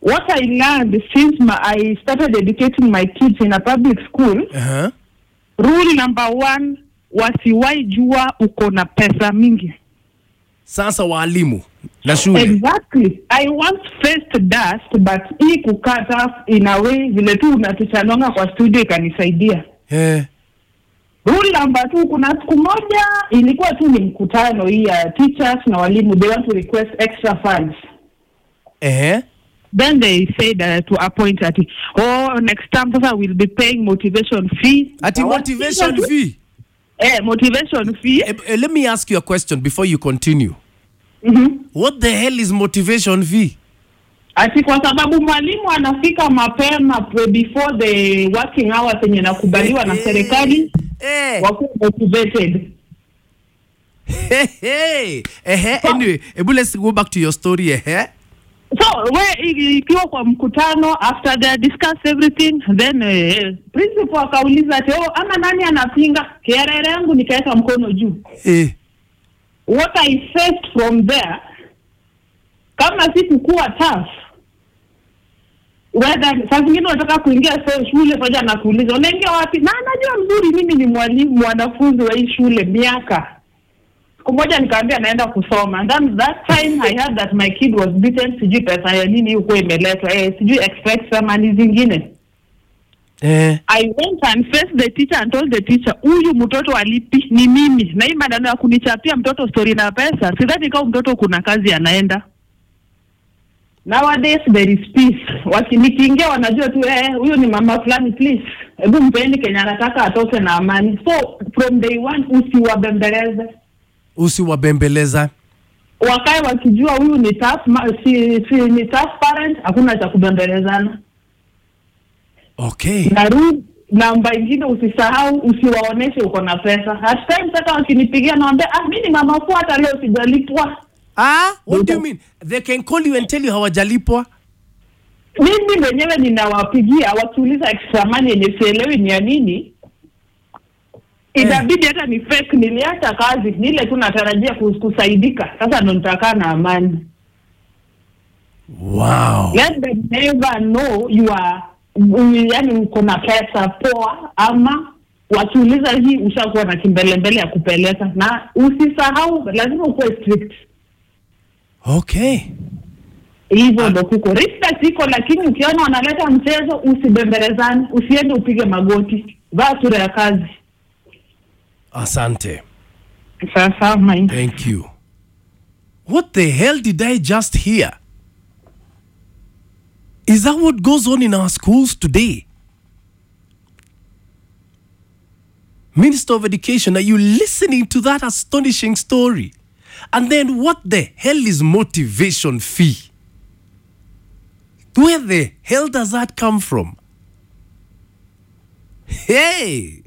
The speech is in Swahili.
what I learned since my, I started educating my kids in a public school, Uh-huh. rule number one, wasiwahi jua uko na pesa mingi. Sasa walimu na shule. Exactly. I once faced dust but hii kukata in a way vile tu unatuchanonga kwa studio ikanisaidia. Eh. Rule number two, kuna siku moja ilikuwa tu ni mkutano hii ya teachers na walimu, they want to request extra funds. Eh. Then they said uh, to appoint ati oh next time sasa we'll be paying motivation fee. Ati Na motivation watu- fee. Eh, motivation fee. Eh, eh, let me ask you a question before you continue. Mhm. What the hell is motivation fee? Ati kwa sababu mwalimu anafika mapema pre- before the working hours yenye nakubaliwa na serikali Eh. wakuwa motivated. Hey, hey. Eh, anyway, ebu let's go back to your story eh. So we i- ikiwa kwa mkutano after they discuss everything then eh, principal akauliza ati oh, ama nani anapinga? Kiarere yangu nikaweka mkono juu. Eh. What I faced from there kama sikukuwa tough whether saa zingine unataka kuingia so shule moja na kuuliza unaingia wapi, na anajua mzuri mimi ni mwalimu mwanafunzi wa hii shule miaka siku moja nikaambia naenda kusoma and then that time I heard that my kid was beaten, sijui pesa ya nini huko imeletwa eh, sijui extract money zingine. Eh. I went and faced the teacher and told the teacher, huyu mtoto alipi ni mimi, na hii maneno ya kunichapia mtoto story na pesa, sidhani kama mtoto kuna kazi anaenda. Nowadays there is peace. Waki nikiingia wanajua tu eh, huyu ni mama fulani, please hebu mpeni Kenya anataka atoke na amani. So from day one usiwabembeleze Usiwabembeleza. wakae wakijua huyu ni tough, ma, si, si, ni tough parent, hakuna cha kubembelezana. Okay. Na ru- namba ingine usisahau, usiwaoneshe uko na pesa. At times hata wakinipigia naambia, ah, mi ni mama fu, hata leo sijalipwa. Ah, what do you mean? They can call you and tell you hawajalipwa. Mimi mwenyewe ninawapigia wakiuliza extra money yenye sielewi ni ya nini, inabidi hata ni fake. Niliacha kazi nile tu natarajia kus- kusaidika, sasa ndo nitakaa na amani. Wow. let them never know you are yani uko na pesa poa ama wakiuliza hii ushakuwa na kimbelembele ya kupeleka na usisahau lazima ukuwe strict Okay. hivyo ndo kuko respect iko lakini ukiona wanaleta mchezo usibembelezane usiende upige magoti vaa sura ya kazi Asante. sasa my Thank you. What the hell did I just hear? Is that what goes on in our schools today? Minister of Education, are you listening to that astonishing story? And then what the hell is motivation fee? Where the hell does that come from? Hey!